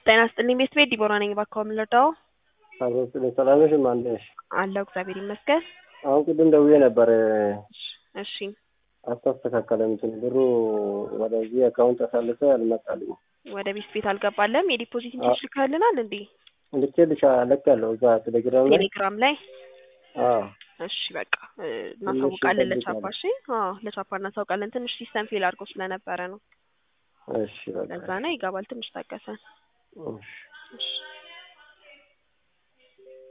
ጤና ይስጥልኝ ቤት ቤት ዲቦራ ነኝ። እባክዎ ምን ልርዳዎ? አብሮት ሰላም ነሽ? ማን ነሽ? አለሁ እግዚአብሔር ይመስገን። አሁን ቅድም ደውዬ ነበር እሺ አልተስተካከለም። እንትን ብሩ ወደዚህ አካውንት አሳልፈ አልመጣልኝ። ወደ ቤት ቤት አልገባለም። የዲፖዚት ኢንትሪስ ልካልናል እንዴ? ልኬልሻ ልኬያለሁ እዛ ቴሌግራም ላይ ቴሌግራም ላይ አዎ እሺ በቃ እ፣ እናሳውቃለን ትንሽ ለቻፓ። እሺ አዎ ለቻፓ እናሳውቃለን። ትንሽ ሲስተም ፌል አድርጎ ስለነበረ ነው። እሺ በቃ ለዛ ነው ይገባል። ትንሽ ታገሰን። እሺ እሺ